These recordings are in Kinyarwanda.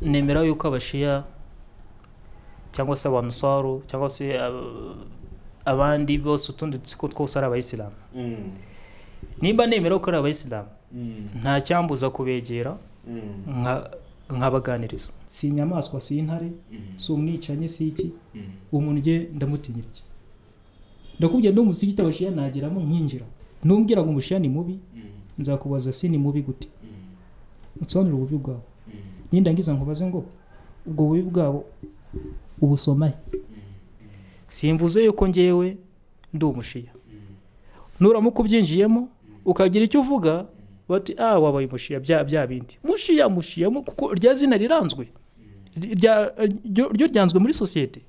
nemera yuko abashiya cyangwa se abanusaru cyangwa se ab- abandi bose utundi dutsiko twose ari abayisilamu Mm, nimba nemera ko ari abayisilamu mm, nta cyambuza kubegera mm, nka- nkabaganiriza si inyamaswa si intare mm, si umwicanyi si iki mm. umuntu njye ndamutinya iki ndakubwira no musigiti abashiya nageramo nkinjira numbwira ngo umushiya ni mubi Mm, nzakubaza si ni mubi gute mm, unsobanurire ububi bwawe mm, nindangiza nkubaze ngo ubwo bubi bwabo ubusoma he simvuze yuko ngewe ndi umushiya nuramuka ubyinjiyemo ukagira icyo uvuga bati ah wabaye umushiya bya bya bindi mushiya mushiya mu- kuko rya zina riranzwe Rya- ryo ryo ryanzwe muri sosiyete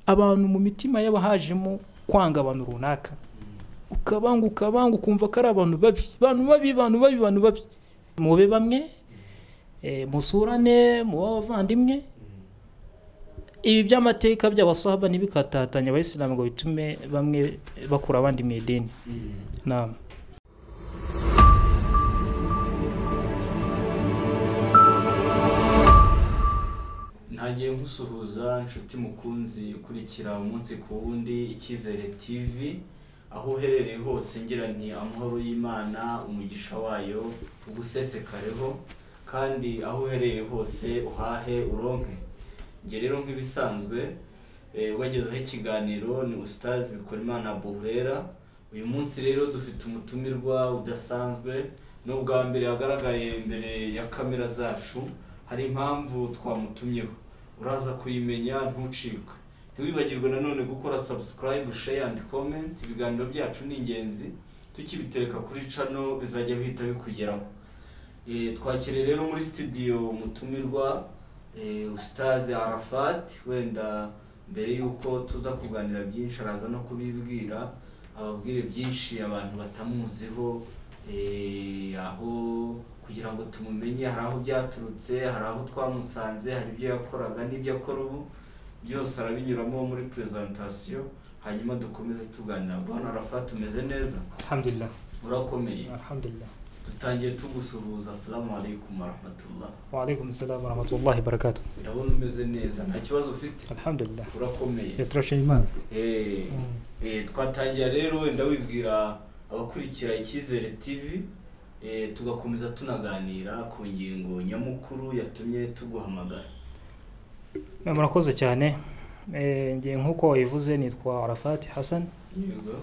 abantu mu mitima y'abahajemo kwanga abantu runaka ukabanga ukabanga ukumva ko ari abantu babi abantu babi abantu babi abantu babi mube bamwe eh, musurane mube abavandimwe ibi by'amateka by'abasahaba ntibikatatanya abayisilamu ngo bitume bamwe bakura abandi mu idini mm. naam ntagiye nkusuhuza inshuti mukunzi ukurikira umunsi ku wundi icyizere tv aho uherereye hose ngira nti amahoro y'imana umugisha wayo ugusesekareho kandi aho uherereye hose uhahe uronke njye rero nk'ibisanzwe eh, ubagezaho ikiganiro ni usitazi bikorimana buhurera uyu munsi rero dufite umutumirwa udasanzwe n'ubwa mbere yagaragaye imbere ya kamera zacu hari impamvu twamutumyeho uraza kuyimenya ntucikwe ntiwibagirwe nanone gukora subscribe share and comment ibiganiro byacu ni ingenzi tukibitereka kuri cano bizajya bihita bikugeraho Eh, twakiriye rero muri studio umutumirwa eh, ustaze arafat wenda mbere y'uko tuza kuganira byinshi araza no kubibwira ababwire byinshi abantu batamuziho eh, aho kugira ngo tumumenye hari aho byaturutse hari aho twamusanze hari ibyo yakoraga n'ibyo akora ubu byose arabinyuramo muri presentation hanyuma dukomeze tuganira bwana arafat umeze neza alhamdulillah urakomeye alhamdulillah dutangiye tugusuhuza asalamu alaikum warahmatullah وعليكم السلام ورحمة الله وبركاته ndabona umeze neza nta kibazo ufite الحمد لله urakomeye يترشى إيمان Eh, eh, twatangira rero wenda wibwira abakurikira icyizere tv eh, tugakomeza tunaganira ku ngingo nyamukuru yatumye tuguhamagara murakoze cyane Eh, njye nk'uko wabivuze nitwa arafati hasan yego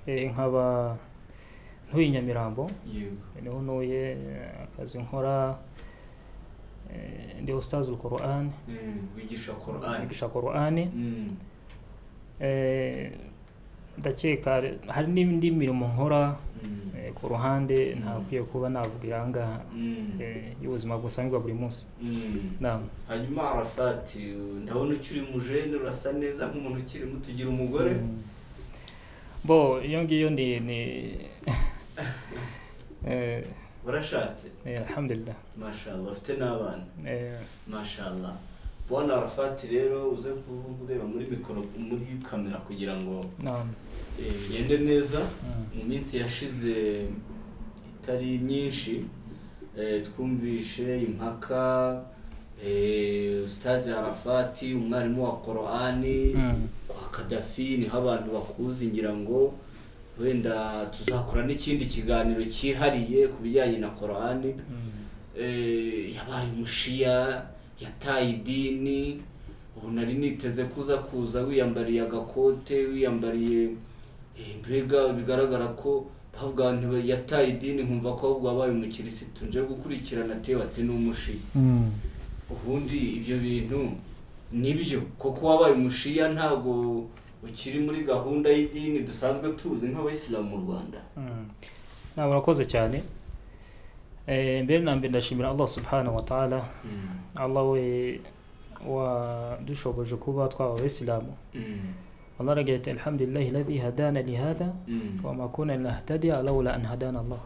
Eh, nkaba ntuye i nyamirambo yego niho ntuye eh, akazi nkora eh, ndi ustazi urukorani Eh, wigisha korani nigisha korani Mm, Eh, ndakeka hari n'indi mirimo nkora mm, eh, ku ruhande ntakwiye kuba navuga irangaha mm, eh, y'ubuzima busanzwe bwa buri munsi mm. nama hanyuma arafati ndabona ukiri mujene urasa neza nk'umuntu ukiri muto ugira umugore bo iyo ngiyo ni ni eh, warashatse eh, alhamdulillah mashallah ufite n'abana eh, mashallah bona arafati rero uze kuvuga ureba muri mikoro muri kamera kugira ngo naam eh, bigende neza Mm. mu minsi yashize itari myinshi eh, twumvishe impaka eh, Ustazi arafati umwarimu wa korani Mm. kwa kadafi niho abantu bakuzi ngira ngo wenda tuzakora n'ikindi kiganiro cyihariye ku bijyanye na korani Mm. eh, yabaye umushiya yataye idini ubu nari niteze kuza kuza wiyambariye agakote wiyambariye eh, mbega bigaragara ko bavuga ngo ntiba- yataye idini nkumva ko ahubwo wabaye umukirisitu nje gukurikirana tewe ati ni umushiya Mm. ubundi ibyo bintu nibyo kuko wabaye umushiya ntabwo ukiri muri gahunda y'idini dusanzwe tuzi nk'abayisilamu mu rwanda Mm. naam urakoze cyane Eh, mbere na mbere ndashimira allah subhanahu wa ta'ala allah we wadushoboje kuba twaba abayisilamu allah aragira ati alhamdulillahi ladhi hadana lihadha wama kuna linahtadiya laula an hadana allah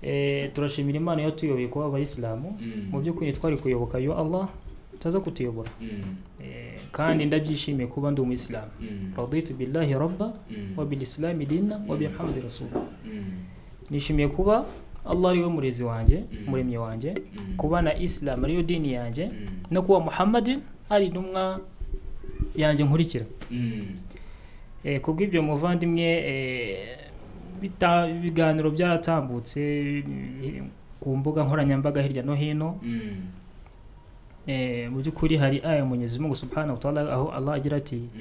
Eh, turashimira imana yatuyobeye kuba abayisilamu mu by'ukuri twari kuyoboka yo Allah utaza kutuyobora Eh, kandi ndabyishimiye kuba ndi umuyisilamu raditu billahi rabba wa bil islami dina wa bi muhammadi rasul nishimiye kuba allah ari we murezi wanjye Mm. umuremyi wanjye Mm. kuba na isilamu ariyo dini yanjye Mm. no kuba muhammadin ari intumwa yanjye nkurikira Mm. Eh, ku bw'ibyo muvandimwe eh, bita- ibiganiro byaratambutse eh, ku mbuga nkoranyambaga hirya no hino Mm. Eh, mu by'ukuri hari aya munyuzi mungu subhanahu wa ta'ala aho allah agira ati Mm.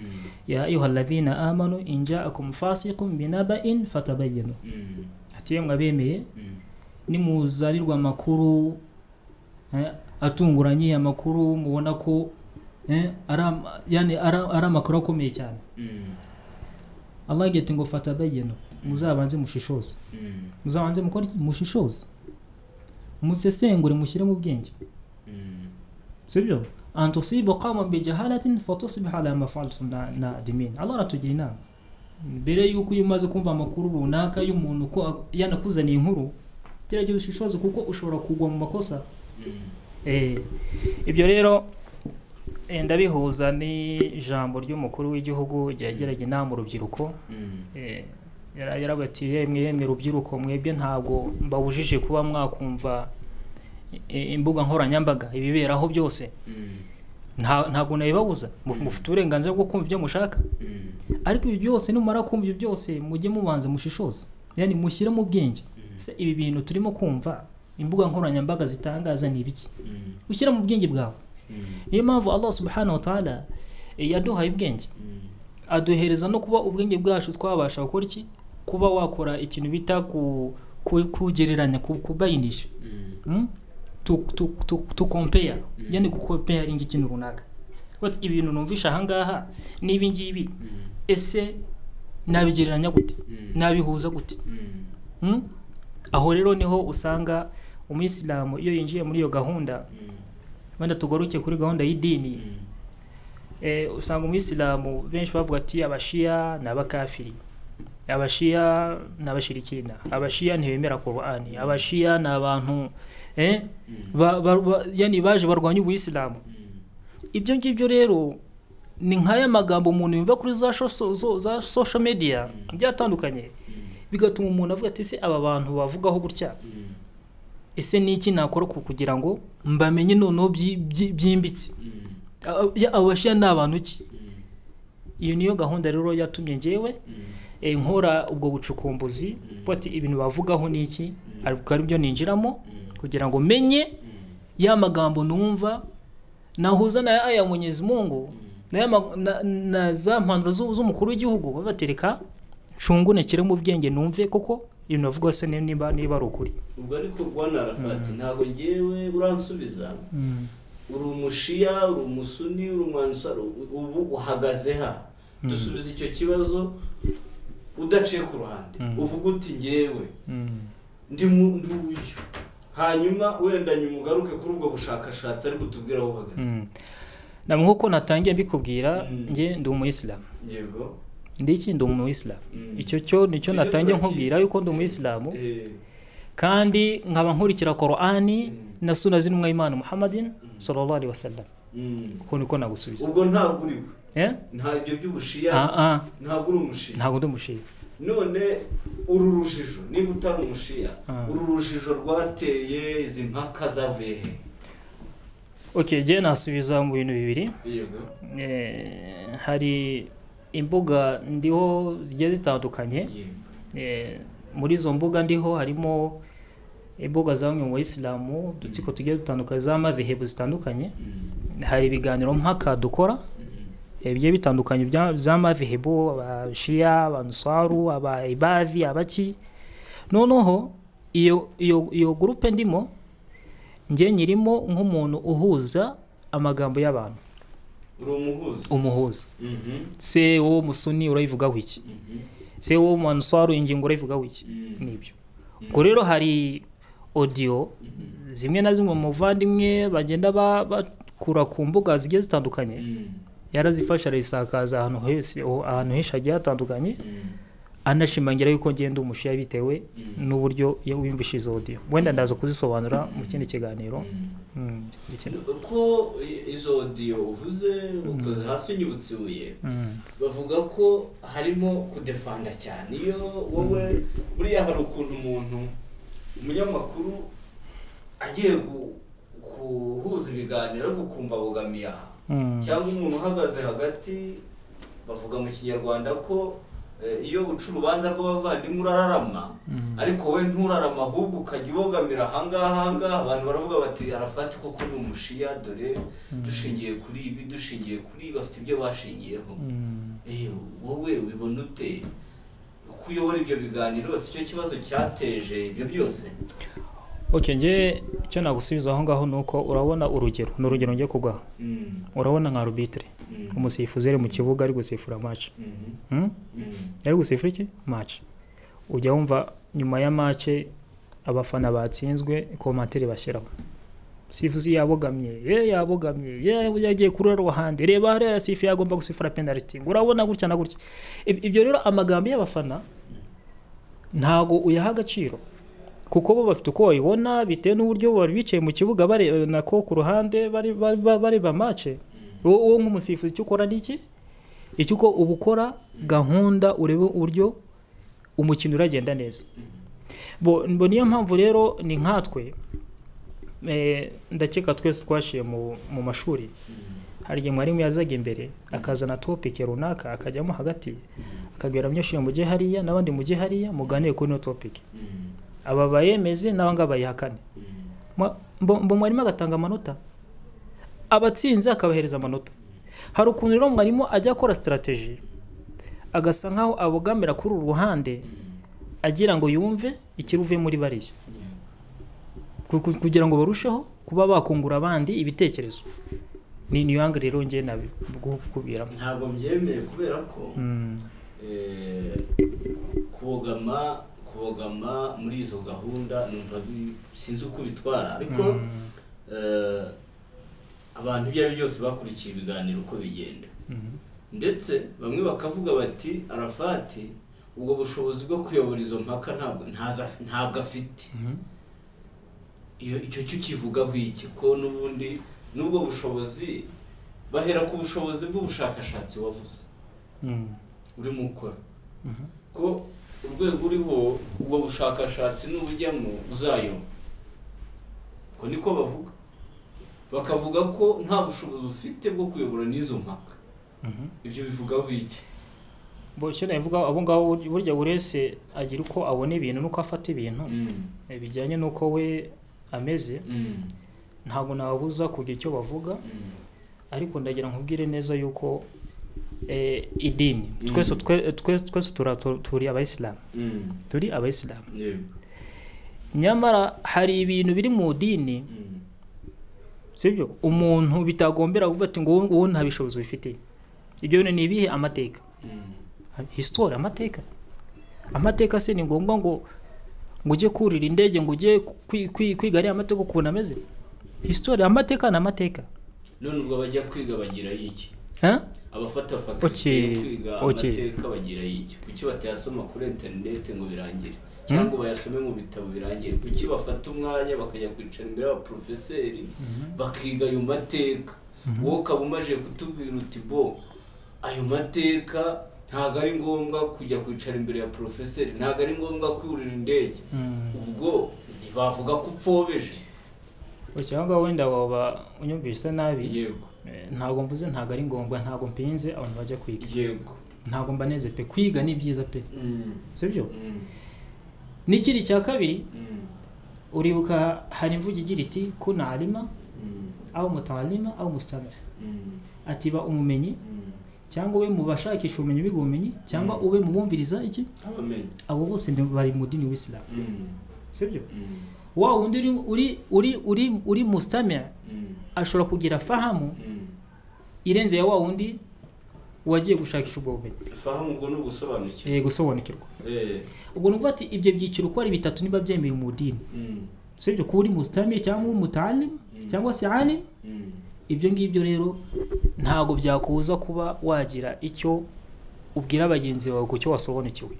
ya ayuha alladhina amanu in ja'akum fasiqun binaba'in fatabayyanu Mm. ati yemwe abemeye Mm. nimuzarirwa amakuru eh, atunguranye amakuru mubona ko eh, ari ama- yani ari- ari amakuru akomeye cyane Mm. allah agira ati ngo fatabayyanu muzabanze mushishoze Mm. muzabanze mukore iki? mushishoze musesengure mushyire mu bwenge Mm. sibyo an tusibu qauman bijahalatin fatusbiha ala ma faaltum na- nadimin allah aratugira inama mbere yuko iyo umaze kumva amakuru runaka y'umuntu ko a- yanakuzaniye inkuru gerageza ushishoze kuko ushobora kugwa mu makosa Mm. Eh, ibyo rero eh, ndabihuza n'ijambo ry'umukuru w'igihugu ryageraga inama urubyiruko Mm. Eh, yara- yaravuga ati yemwe yemwe rubyiruko mwebwe ntabwo mbabujije kuba mwakumva eh, imbuga nkoranyambaga ibiberaho byose Mm. nta- ntabwo nabibabuza Mu- Mm. mufite uburenganzira bwo kumva ibyo mushaka Mm. ariko ibi byose numara kumva ibyo byose mujye mubanza mushishoze yani mushyire mu bwenge Mm. ese ibi bintu turimo kumva imbuga nkoranyambaga zitangaza ni ibiki Mm. ushyira mu bwenge bwawe Mm. niyo mpamvu allah subhanahu wa ta'ala eh, yaduhaye ubwenge Mm. aduhereza no kuba ubwenge bwacu twabasha gukora iki kuba wakora ikintu bita ku ku- kugereranya ku- kubayinisha Mm. Mm? to, to, to, to compare Mm. yani gukomparinga ikintu runaka bati ibintu numvisha ahangaha n'ibi ngibi Mm. ese nabigereranya gute Mm. nabihuza gute Mm. Mm? aho rero niho usanga umuyisilamu iyo yinjiye muri iyo gahunda Mm. wenda tugaruke kuri gahunda y'idini Mm. eh, usanga umuyisilamu benshi bavuga ati abashiya ni abakafiri abashiya ni abashirikina abashiya ntibemera korani abashiya ni abantu eh, Mm. ba, ba, ba, yani baje barwanya ubuyisilamu Mm. ibyo ngibyo rero ni nk'aya magambo umuntu yumva kuri za, shoso, zo, za social media byatandukanye bigatuma umuntu avuga ati ese aba bantu bavugaho gutya Mm. ese ni iki nakora ku- kugira ngo mbamenye noneho byi- byi- byimbitse Mm. Aba- ya- abashiya ni abantu ki Mm. iyo niyo gahunda rero yatumye njyewe Mm. eh, nkora ubwo bucukumbuzi ko ati ibintu bavugaho ni iki ariko ari byo ninjiramo Mm. kugira ngo menye Mm. ya magambo numva nahuza na aya Mwenyezi Mungu na, ya ma- na, na za mpanuro z'u- z'umukuru w'igihugu babatereka nshungunekere mu bwenge numve koko ibintu bavuga se ni- niba niba ari ukuri ubwo ariko rwana arafati ntabwo ngewe uransubiza uri umushiya uri umusuni uri umwansaro ubu uhagaze ha dusubiza icyo kibazo udaciye ku ruhande Mm. uvuga uti ngewe ndi mu- ndi uyu hanyuma wenda nyuma ugaruke kuri ubwo bushakashatsi ariko utubwire aho uhagaze namwe nk'uko natangiye mbikubwira Mm. njye ndi umuyisilamu yego ndi iki ndi umuyisilamu Mm. icyo cyo nicyo Icyo cyo natangiye turakizi. nkubwira yuko ndi umuyisilamu Eh, kandi nkaba nkurikira korani Mm. na suna z'intumwa y'imana muhammadin Mm. sallallahu alaihi wasallam mm. uko niko nagusubiza ubwo ntabwo uri we eh nta ibyo by'ubushiya ah ah ntabwo uri umushiya ntabwo ndi umushiya none uru rujijo niba utari umushiya Ah. uru rujijo rwateye izi mpaka zavuye he okay njye nasubiza mu bintu bibiri yego Eh, hari imbuga ndiho zigiye zitandukanye Eh, muri izo mbuga ndiho harimo imbuga za bamwe mu bayisilamu udutsiko tugiye dutandukanye z'amadhehebu zitandukanye hari ibiganiro mpaka dukora eh, bigiye bitandukanye bya- by'amadhehebu abashiya abanusaru abaibavi abaki noneho iyo iyo iyo gurupe ndimo njye nyirimo nk'umuntu uhuza amagambo y'abantu uri umuhuzi umuhuza Mhm, se wowe musuni urayivugaho iki mhm, se wowe mansaru ingingo urayivugaho iki mhm, nibyo ubwo rero hari audio mhm, zimwe na zimwe mu muvandimwe bagenda ba- bakura ku mbuga zigiye zitandukanye mhm, yarazifasha arayisakaza ahantu hose aho- ahantu henshi hagiye hatandukanye mhm, anashimangira yuko ngenda umushiya bitewe mhm, n'uburyo wiyumvisha izo audio wenda ndaza kuzisobanura mu kindi kiganiro mhm. Mm, ikindi- uko i- izo odiyo uvuze ukoze hasi unyibutse ibuye Mm, bavuga ko harimo kudefanda cyane iyo wowe buriya hari ukuntu umuntu umunyamakuru agiye gu- guhuza ibiganiro ariko ukumva bugamiye aha Mm. cyangwa umuntu uhagaze hagati bavuga mu kinyarwanda ko eh, iyo uca urubanza rw'abavandimwe urararama ariko we nturarama ahubwo ukajya ubogamira ahangaha ahangaha abantu baravuga bati arafati koko ni umushiya dore dushingiye kuri ibi dushingiye kuri ibi bafite ibyo bashingiyeho Mm. Eh, wowe ubibona ute uko uyobora ibyo biganiro si cyo kibazo cyateje ibyo byose ok njye icyo nagusubiza aho ngaho ni uko urabona urugero ni urugero njye kugwaho Mm, urabona nka arubitire mm, umusifuzi ari mu kibuga ari gusifura maci mhm, mm, ari gusifura iki maci ujya wumva nyuma ya maci abafana batsinzwe komantere bashyiraho sifuzi yabogamye ye yabogamye ye yagiye kurorerwa ahandi reba hariya yasifuye agomba gusifura penaliti ngo urabona gutya na gutya Ib- ibyo rero amagambo y'abafana ntago uyaha agaciro kuko bo bafite uko babibona bitewe n'uburyo bari bicaye mu kibuga bareba nako ku ruhande bari- bari- bari- bareba mace wowe wowe nk'umusifuzi icyo ukora ni iki icyo uko uba ukora gahunda urebe uburyo umukino uragenda neza bo bo niyo mpamvu rero ni nkatwe eh, ndakeka twese twashiye mu- mu mashuri hari igihe mwarimu yazaga imbere akazana topike runaka akajyamo hagati akabwira abanyeshuri mujye hariya n'abandi mujye hariya muganire kuri ino topike mm, aba bayemeze n'abangaba bayihakane mm. Mwa- mbo- mbo mwarimu agatanga amanota abatsinze akabahereza amanota hari ukuntu rero mwarimu ajya akora sitarateji agasa nkaho abogamira kuri uru ruhande agira ngo yumve ikiruvuye muri bariya Ku- ku- kugira ngo barusheho kuba bakungura abandi ibitekerezo ni niyo hanga rero njye nabikubiramo ntabwo mbyemeye kubera ko eh, kubogama kubogama muri izo gahunda numva bi- sinzi uko bitwara ariko eh, abantu ibyo ari byo byose bakurikiye ibiganiro uko bigenda ndetse bamwe bakavuga bati arafati ubwo bushobozi bwo kuyobora izo mpaka ntabwo ntaza- ntabwo afite iyo icyo cyo kivugaho iki ko n'ubundi n'ubwo bushobozi bahera ku bushobozi bw'ubushakashatsi wavuze urimo ukora ko urwego uriho ubwo bushakashatsi n'ubujyamo uzayo ko niko bavuga bakavuga ko nta bushobozi ufite bwo kuyobora n'izo mpaka ibyo bivugaho iki bo icyo navuga abo ngabo bur- burya buri wese agira uko abona ibintu n'uko afata ibintu Mm, eh, bijyanye n'uko we ameze mm, ntabwo nababuza kugira icyo bavuga mm, ariko ndagira nkubwire neza yuko eh, idini Mm. twese twe- twese twese tura- tu- turi abayisilamu mm, turi abayisilamu yego, nyamara hari ibintu biri mu dini mm, sibyo umuntu bitagombera kuvuga ati ngo wowe- wowe nta bishobozi bifitiye ibyo bintu ni ibihe amateka mm, histori amateka amateka se ni ngombwa ngo ngo ujye kurira indege ngo ujye kwi- kwi- kwiga ariya mateka ukuntu ameze histori amateka ni amateka none ubwo abajya kwiga bagira iki Huh? abafata Okay, fakulite yo kwiga okay. amateka bagira y'iki kuki batayasoma kuri interineti ngo birangire cyangwa bayasome mu bitabo birangire kuki bafata umwanya bakajya kwicara imbere y'abaporofeseri bakiga ayo mateka wowe ukaba umaze kutubwira uti bo ayo mateka ntabwo ari ngombwa kujya kwicara imbere ya porofeseri ntabwo ari ngombwa kwurira indege ubwo ntibavuga ko upfobeje Ushya aho ngaho wenda waba unyumvise nabi yego Eh, ntabwo mvuze ntabwo ari ngombwa ntabwo mpinze abantu bajya kwiga yego ntabwo mbaneze pe kwiga ni byiza pe Mm, sibyo mm, n'ikindi cya kabiri mm, uribuka hari imvugo igira iti kuna alima mm, aho mutalima aho musitame mm, atiba umumenyi mm. cyangwa ube mu bashakisha ubumenyi biga ubumenyi cyangwa ube mu bumviriza iki abamenye abo bose ni- bari mu dini w'isilamu Mm, sibyo mm, wa wundi uri uri uri uri, uri mustamia mm, ashobora kugira fahamu mm. irenze ya wa wundi wagiye gushakisha ubwo bumenyi fahamu ubwo ni ugusobanukirwa eh, gusobanukirwa Eh, ubwo ni ukuvuga ati ibyo byiciro uko ari bitatu niba byemewe mu dini mm, sibyo kuba uri mustamia cyangwa umutalimu cyangwa se alim mm, ibyo ngibyo rero ntabwo byakubuza kuba wagira icyo ubwira bagenzi bawe ku cyo wasobanukiwe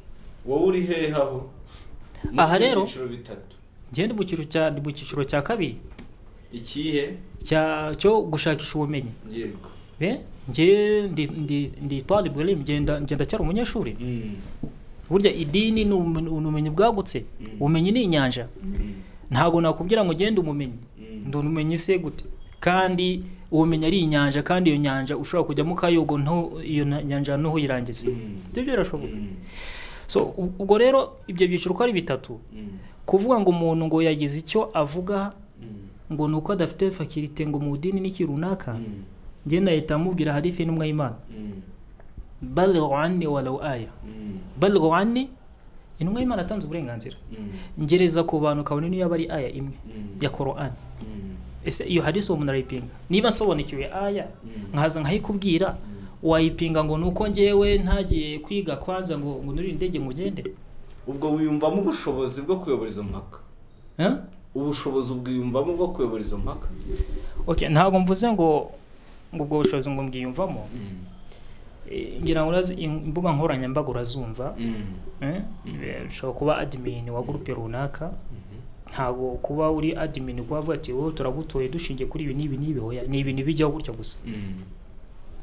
wowe uri hehe abo Ni Aha rero- ibyiciro bitatu ngende mu cyiciro cya ni mu cyiciro cya kabiri ikihe cya cyo gushakisha ubumenyi yego be njye ndi ndi ndi talibu ngenda ngenda cyari umunyeshuri Mm, burya idini ni ubumenyi- ni ubumenyi bwagutse ubumenyi ni inyanja ntabwo nakubwira ngo ugende umumenyi ndi umumenyi se gute kandi ubumenyi ari inyanja kandi iyo nyanja ushobora kujyamo ukayogo nto- iyo na- nyanja ntuhuyirangize ibyo birashoboka so u- ubwo rero ibyo byiciro uko ari bitatu kuvuga ngo umuntu ngo yagize icyo avuga ngo ni uko adafite fakirite ngo mu idini ni iki runaka njye nahita mubwira harifi n'umwayimana balirwani walaw aya balirwani intumwa y'imana atanze uburenganzira ngereza ku bantu kabone niyo yaba ari aya imwe ya korani ese iyo hadisi uwo muntu arayipinga niba nsobanukiwe aya nkaza nkayikubwira wayipinga ngo ni uko ngewe ntagiye kwiga kwanza ngo ngo nurire indege ngo ugende ubwo wiyumvamo ubushobozi bwo kuyobora izo mpaka Eh? ubushobozi ubwiyumvamo bwo kuyobora izo mpaka okay ntabwo mvuze ngo ngo ubwo bushobozi ngo mbwiyumvamo Eh, ngira ngo urazi im- imbuga nkoranyambaga urazumva eh? Eh, ushobora kuba admin wa gurupe runaka ntabwo kuba uri admin kuba avuga ati wowe turagutoye dushingiye kuri ibi n'ibi n'ibi hoya ni ibintu bijyaho gutya gusa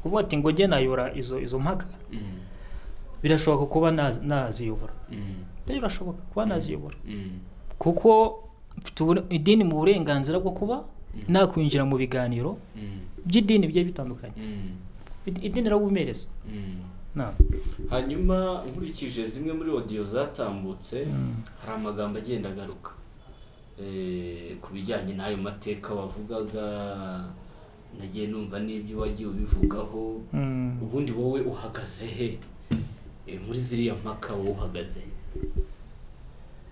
kuvuga ati ngo njye nayora izo izo mpaka birashoboka kuba naz- naziyobora rero birashoboka kuba naziyobora kuko mfite ubure- idini mu burenganzira bwo kuba nakwinjira mu biganiro by'idini bigiye bitandukanye Id- idini rirabumereza na hanyuma nkurikije zimwe muri odiyo zatambutse hari amagambo agenda agaruka Eh, ku bijyanye n'ayo mateka wavugaga nagiye numva n'ibyo wagiye ubivugaho Mm. ubundi wowe uhagaze he Eh, muri ziriya mpaka wowe uhagaze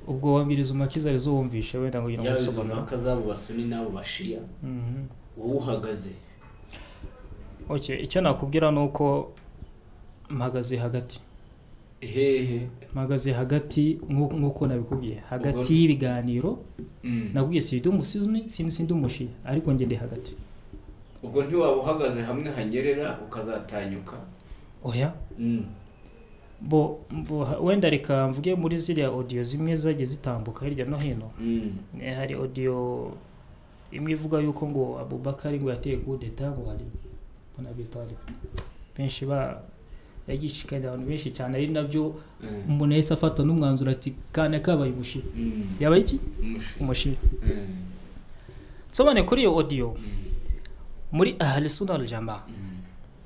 ubwo wambiriza umakiza arizo wumvishe wenda ngo ugira ngo yaba izo usobanura mpaka z'abo basuni n'abo bashiya Mhm. wowe uhagaze okay icyo nakubwira ni uko mpagaze hagati hehe mpagaze hagati nk'uko nk'uko nabikubwiye hagati Ubwo- y'ibiganiro Mm. nakubwiye sindi umusuni sindi sindi umushiya ariko njye ndi hagati ubwo ntiwaba uhagaze hamwe hanyerera ukazatanyuka oya Mm. bo, bo wenda reka mvuge muri ziriya audio zimwe zagiye zitambuka hirya no hino Mm. Eh, hari audio imwe ivuga yuko ngo abubakari ngo yateye coup d'etat ngo hari banabitari benshi ba yagishikariza abantu benshi cyane ari nabyo Eh. umuntu yahise afata n'umwanzuro ati kana kabaye umushiya Mm. yaba iki Umushiya. umushiya Eh. nsobanure kuri iyo audio Mm. muri ahli sunna wal jamaa Mm.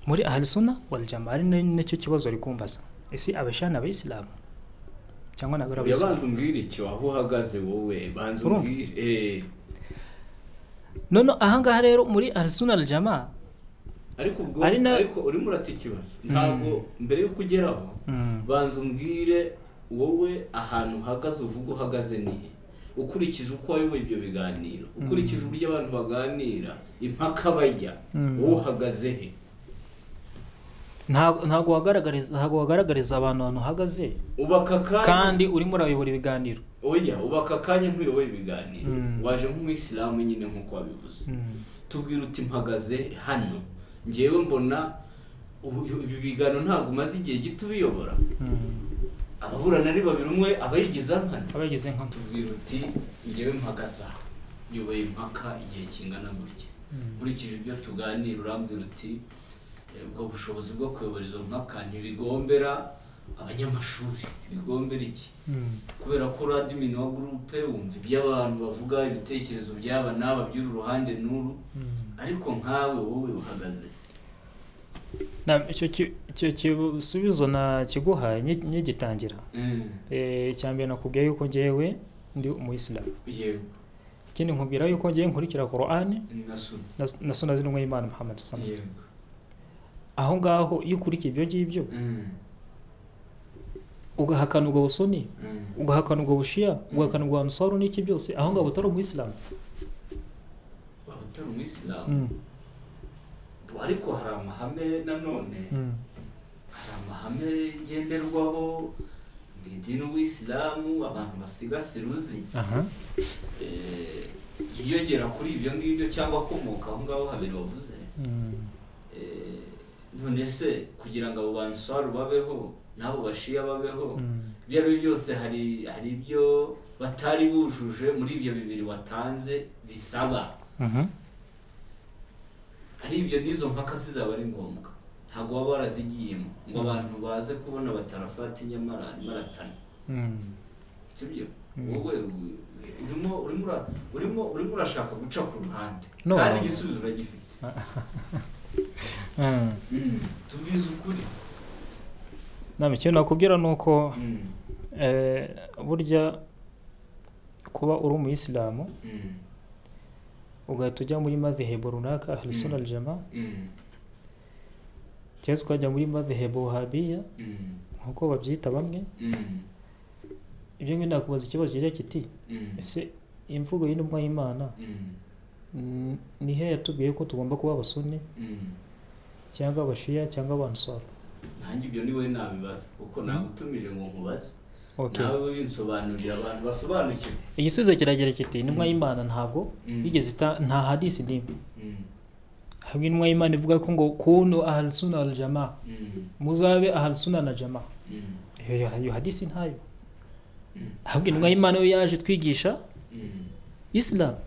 muri ahli sunna wal jamaa ari na- nacyo kibazo ari kumbaza ese abashana abayisilamu cyangwa nabari abayisilamu yabanza umbwire icyo aho uhagaze wowe banza Urumva? umbwire eh none ahangaha rero muri arsenal jama ariko ubwo Ari na- ariko urimo urata ikibazo ntabwo mbere yo kugeraho banza umbwire wowe ahantu uhagaze uvuga uhagaze nihe ukurikije uko wayoboye ibyo biganiro ukurikije uburyo abantu baganira impaka bajya Mm. wowe uhagaze he ntabwo ntabwo wagaragariza ntabwo wagaragariza abantu ahantu uhagaze uba aka kanya kandi urimo urayobora ibiganiro oya uba aka kanya ntuyoboye ibiganiro Mm. waje nk'umuyisilamu nyine nk'uko wabivuze tubwira uti mpagaze hano ngewe mbona ubu- ibi biganiro ntabwo umaze igihe gito ubiyobora ababurana ari babiri umwe abayigize nkana abageze nka tubwira uti ngewe mpagaze aha nyoboye impaka igihe kingana gutya nkurikije ibyo tuganira urambwira uti "Eh, ubwo bushobozi bwo kuyobora izo mpaka ntibigombera abanyamashuri bigombera iki kubera ko radimini wa gurupe wumva iby'abantu bavuga ibitekerezo by'aba n'aba by'uru ruhande n'uru ariko nkawe wowe uhagaze Na- icyo ki- icyo kisubizo nakiguhaye nki- nkigitangira Eh, icya mbere nakubwiye yuko ngewe ndi umuyisilamu yego ikindi nkubwira yuko ngewe nkurikira korani nasuna na- na suna z'intumwa y'imana muhammad sallallahu alaihi yego wasallam. aho ngaho iyo ukurikiye ibyo ngibyo ugahakana ubwo busuni ugahakana ubwo bushiya ugahakana ubwo ansaru n'iki byose aho ngaho utari umuyisilamu waba utari umuyisilamu ariko hari amahame nanone hari amahame ngenderwaho mu idini ubuyisilamu abantu basigasira uzi aha Eh, yiyongera kuri ibyo ngibyo cyangwa akomoka aho ngaho habiri wavuze Eh, none se kugira ngo abo bansaru babeho n'abo bashiya babeho ibyo ari byo byose hari hari ibyo batari bujuje muri ibyo bibiri watanze bisaba ari ibyo n'izo mpaka zizaba ari ngombwa ntabwo baba barazigiyemo ngo abantu baze kubona batarafata nyamara maratana sibyo wowe urimo urimo urimo urimo urashaka guca ku ruhande No. kandi igisubizo uragifite tubizi ukuri nta icyo nakubwira ni uko Mm, eh, burya kuba uri umuyisilamu mm, ugahita ujya muri madhehebo runaka ahrisuna Mm. aljama mm, cyangwa se ukajya muri madhehebo wahabiya mm, nk'uko babyita bamwe mm, ibyo ngibyo nakubaza ikibazo kigira kiti mm, ese imvugo y'intumwa y'imana mm, mm, ni he yatubwiye ko tugomba kuba abasuni mm. cyangwa abashiya cyangwa abansoro nanjye ibyo ni wowe nabibaza kuko nagutumije ngo nkubaze okay. nawe winsobanurira abantu basobanukirwa igisubizo kiragira kiti intumwa Mm. y'imana ntabwo Mm, yigeze ita- nta hadisi n'imwe mm, hamwe intumwa y'imana ivuga ko ngo kunu ahalusuna aljama mm, muzabe ahalusuna na jama mm, iyo iyo hadisi ntayo Mm. ahubwo intumwa y'imana yo yaje twigisha mm, isilamu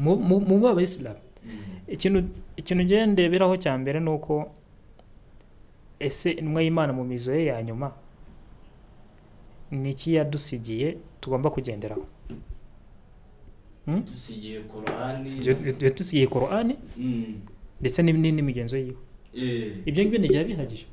mu- mu- mube abayisilamu mm, ikintu ikintu ngiye ndeberaho cya mbere ni uko ese intumwa y'imana mu mizo ye ya nyuma ni iki yadusigiye tugomba kugenderaho dusigiye korani yadusigiye korani Mm, ndetse n'im- n'indi migenzo yiwe eh, ibyo ngibyo ntibyaba bihagije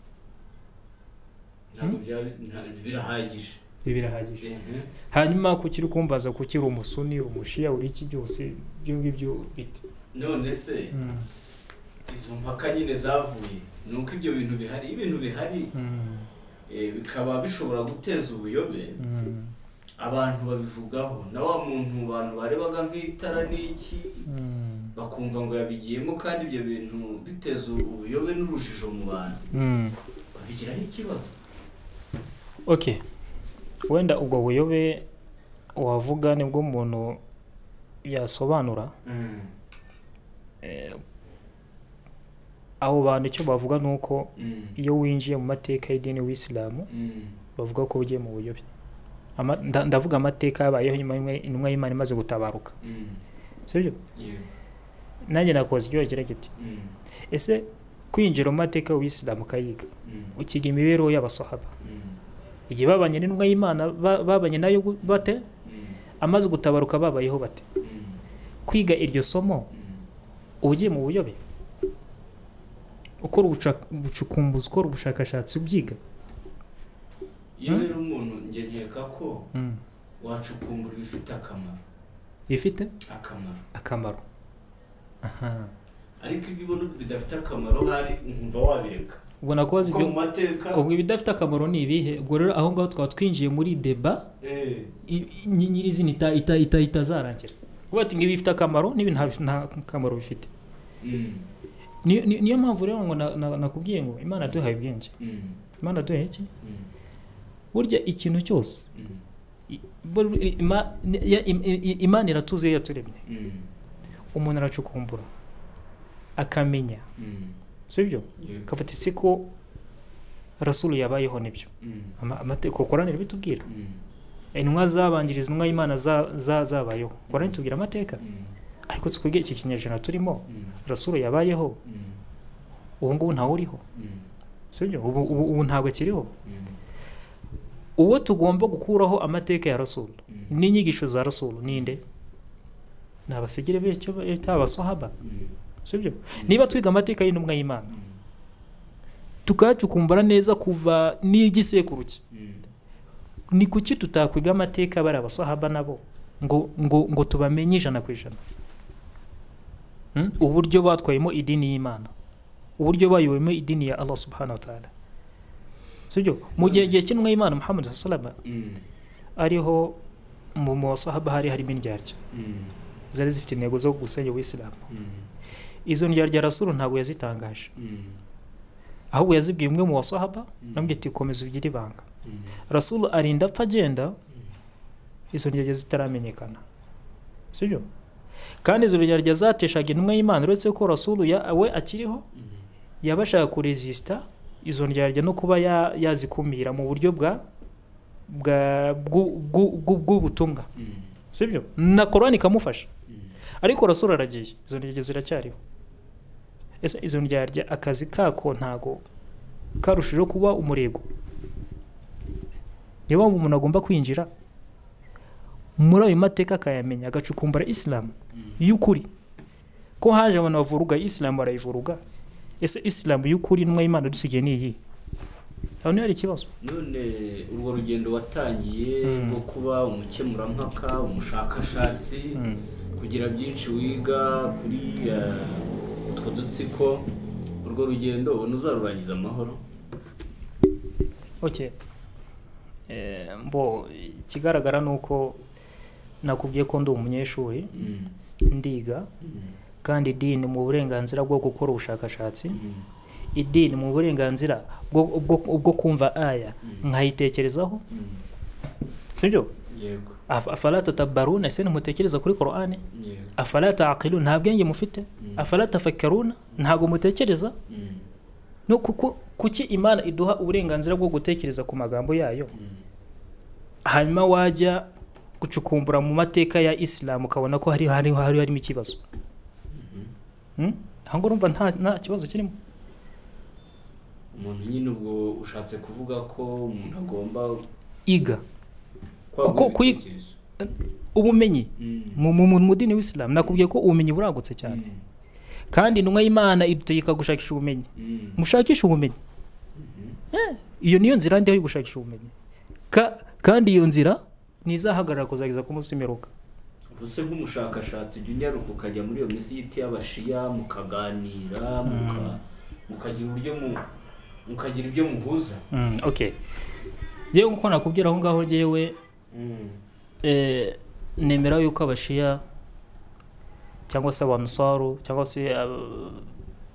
ntabwo byari- nta- birahagije ibi birahagije Ehe, hanyuma kuki uri kumbaza kuki uri umusuni umushiya uri iki byose ibyo ngibyo bite none se Mm. izo mpaka nyine zavuye ni uko ibyo bintu bihari iyo ibintu bihari Mm. eh, bikaba bishobora guteza ubuyobe Mm. abantu babivugaho na wa muntu abantu barebaga nk'itara n'iki Mm. bakumva ngo yabigiyemo kandi ibyo bintu biteza ubuyobe n'urujijo mu bantu Mm. babigiraho ikibazo ok wenda ubwo buyobe wavuga nibwo umuntu yasobanura Mm, eh, abo bantu icyo bavuga ni uko mm, iyo winjiye mu mateka y'idini w'isilamu mm, bavuga ko ugiye mu buyobe Ama- nda- ndavuga amateka yabayeho nyuma y'intumwa- intumwa y'imana imaze gutabaruka mm, sibyo yego, nanjye nakoze ikibazo kigira kiti mm, ese kwinjira mu mateka w'isilamu ukayiga mm, ukiga imibereho y'abasahaba mm, igihe babanye n'intumwa y'imana ba- babanye nayo gu- bate mm, amaze gutabaruka babayeho bate mm, kwiga iryo somo mm. uba ugiye mu buyobe ukora ubushak- ubucukumbuzi ukora ubushakashatsi ubyiga iyo rero umuntu njye nkeka ko wacukumbura ibifite akamaro bifite akamaro akamaro Aha. ariko ibyo ubona bidafite akamaro hari nkumva wabireka ubona kubaza kuko ibyo mu mateka ubwo ibidafite akamaro ni ibihe ubwo rero aho ngaho twaba twinjiye muri deba eh, i- i- nyirizina ita- ita- ita- itazarangira kuba ati ngo ibi bifite akamaro n'ibi nta nta kamaro bifite mm, Niyo- ni- niyo mpamvu rero ngo na- na- nakubwiye ngo imana yaduhaye ubwenge mm, imana yaduhaye iki mm, burya ikintu cyose mm, I- bur- i- ima- ya- im- i- i- imana iratuzi iyo yaturemye mm, umuntu aracukumbura akamenya mm, sibyo yego, akavuga ati siko rasulu yabayeho nibyo mm, Ama- amategeko korani bitubwira mm, intumwa zabanjirije intumwa y'imana za- za- zabayeho korani itubwira amateka mm, ariko twebwe iki kinyejana turimo mm, rasulu yabayeho mm, ubu ngubu ntawe uriho mm, sibyo ubu ubu ubu ntabwo akiriho mm, uwo tugomba gukuraho amateka ya rasulu mm, n'inyigisho za rasulu ninde ni abasigire b'icyo bita abasahaba mm, sibyo niba twiga amateka y'intumwa y'imana mm, tukayacukumbura neza kuva n'igisekuru cye mm, ni kuki tutakwiga amateka bari abasahaba nabo ngo ngo ngo tubamenye ijana ku ijana Hmm? uburyo batwayemo idini y'imana uburyo bayoboyemo idini ya allah subhanahu wa ta'ala sibyo mu gihe gihe cy'intumwa y'imana muhammad salama mm, ariho mu mu basahaba hari harimo indyarya mm, zari zifite intego zo gusenya ubuyisilamu mm, izo ndyarya rasulu ntabwo yazitangaje mm, ahubwo yazibwiye umwe mu basahaba namubwiye ati komeza ugire ibanga mm, rasulu arinda apfa agenda izo ndyarya zitaramenyekana sibyo kandi izo ndyarya zateshaga intumwa y'imana uretse ko rasulu ya- we akiriho mm, yaba ashaka kurezisita izo ndyarya no kuba ya- yazikumira mu buryo bwa bwa- bw'u- bw'u- bw'u- bw'ubutumwa mm, sibyo na korani ikamufasha mm, ariko rasulu aragiye izo ndyarya ziracyariho ese izo ndyarya akazi kako ntago karushijeho kuba umurego niba umuntu agomba kwinjira muri ayo mateka akayamenya agacukumbura isilamu y'ukuri ko haje abantu bavuruga isilamu barayivuruga ese isilamu y'ukuri intumwa y'imana dusigaye ni iyi aho niho hari ikibazo none urwo rugendo watangiye rwo kuba umukemurampaka umushakashatsi kugira byinshi wiga kuri eh, utwo dutsiko urwo rugendo ubona uzarurangiza amahoro ok Eh, mbo ikigaragara ni uko nakubwiye ko ndi umunyeshuri Mm, ndiga mm, kandi idini mu burenganzira bwo gukora ubushakashatsi mm, idini mu burenganzira bwo- bwo- bwo kumva aya nkayitekerezaho mm. sibyo yego Af- afala tatabaruna ese ntimutekereza kuri korani yego afala taqilu nta bwenge mufite Mm. afala tafakaruna ntabwo mutekereza Mm, no kuko kuki imana iduha uburenganzira bwo gutekereza ku magambo yayo mm. hanyuma wajya gucukumbura mu mateka ya isilamu ukabona ko hari hari hari harimo ikibazo Hmm? aho ngaho urumva nta nta kibazo kirimo umuntu nyine ubwo ushatse kuvuga ko umuntu agomba iga kwagura kuyi- ibitekerezo ubumenyi Mm, mu mu mu mu dini w'isilamu nakubwiye ko ubumenyi buragutse cyane mm, kandi intumwa y'imana idutegeka gushakisha ubumenyi mm, mushakishe ubumenyi Eh, iyo niyo nzira ndiho yo gushakisha ubumenyi Ka- kandi iyo nzira ntizahagarara kuzageza ku munsi w'imperuka ubwo se nk'umushakashatsi ujya unyaruka ukajya muri iyo misiyiti y'abashiya mukaganira muka- mukagira uburyo mu- mukagira ibyo muhuza Mm, okay yewe nkuko nakubwira aho ngaho jyewe Mm, Eh, nemera yuko abashiya cyangwa se abanusaru cyangwa se ab-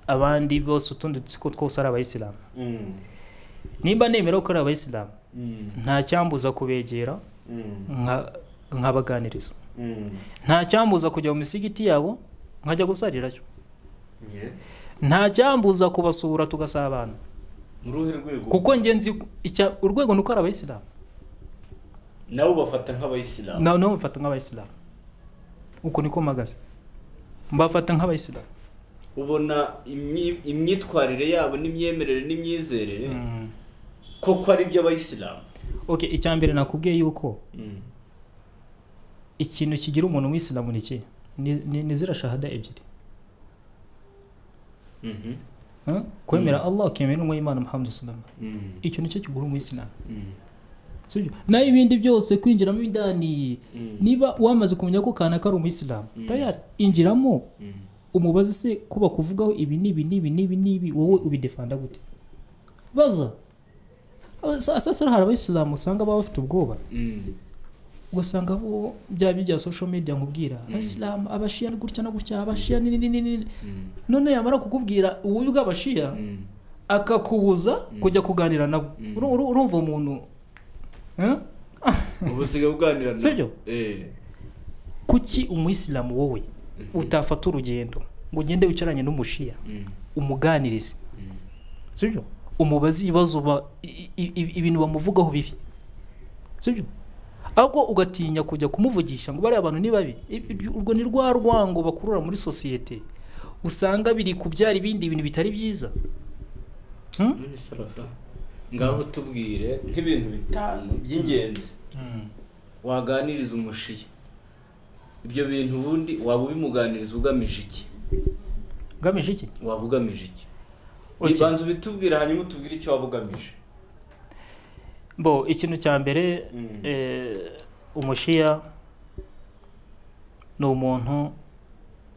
abandi bose utundi dutsiko twose ari abayisilamu mm, nimba nemera ko ari abayisilamu mm, nta cyambuza kubegera mm, nka- nkabaganiriza mm. nta cyambuza kujya mu misigiti yabo nkajya gusarirayo Yeah. nta cyambuza kubasura tugasabana muri uruhe rwego kuko njye nzi icya- urwego ni uko ari abayisilamu nawe ubafata nk'abayisilamu nawe nawe mfata nk'abayisilamu uko niko mpagaze mbafata nk'abayisilamu ubona imyi- imyitwarire yabo n'imyemerere n'imyizerere Mm. koko ari iby'abayisilamu ok icya mbere nakubwiye yuko Mm, ikintu kigira umuntu w'isilamu ni iki Ni- ni ni ziriya shahada ebyiri mhm, Huh? kwemera allah ukemera intumwa y'imana muhammad salama mm, icyo nicyo kigura umuyisilamu mm, sibyo naho ibindi byose kwinjiramo indani mm, niba wamaze kumenya ko kanaka ari umuyisilamu Mm. tayari injiramo mm. umubaze se ko bakuvugaho ibi n'ibi n'ibi n'ibi n'ibi wowe ubidefanda gute baza sasa hari abayisilamu usanga baba bafite ubwoba Mm, ugasanga bo byaba ibya social media nkubwira abasilamu abashiya ni gutya no gutya abashiya ni ni ni ni ni mm, none yamara kukubwira ububi bw'abashiya mm. akakubuza kujya kuganira nabo Mm. Uru- uru- urumva umuntu eh? ubu usigaye uganira na- Sibyo? Eh, kuki umuyisilamu wowe utafata urugendo ngo ugende wicaranye n'umushiya mm, umuganirize mm, sibyo umubaze ibibazo ba- i- i- i- ibintu bamuvugaho bibi sibyo ahubwo ugatinya kujya kumuvugisha ngo bariya bantu ni babi Ibi- ibi- urwo ni rwa rwango bakurura muri sosiyete usanga biri kubyara ibindi bintu bitari byiza Hmm? none sarafa ngaho tubwire nk'ibintu bitanu by'ingenzi waganiriza umushiya ibyo bintu ubundi waba ubimuganiriza ugamije iki ngamije iki waba ugamije iki Okay. banza ubitubwire hanyuma utubwire icyo waba ugamije bo ikintu cya mbere Mm. eh, umushiya ni umuntu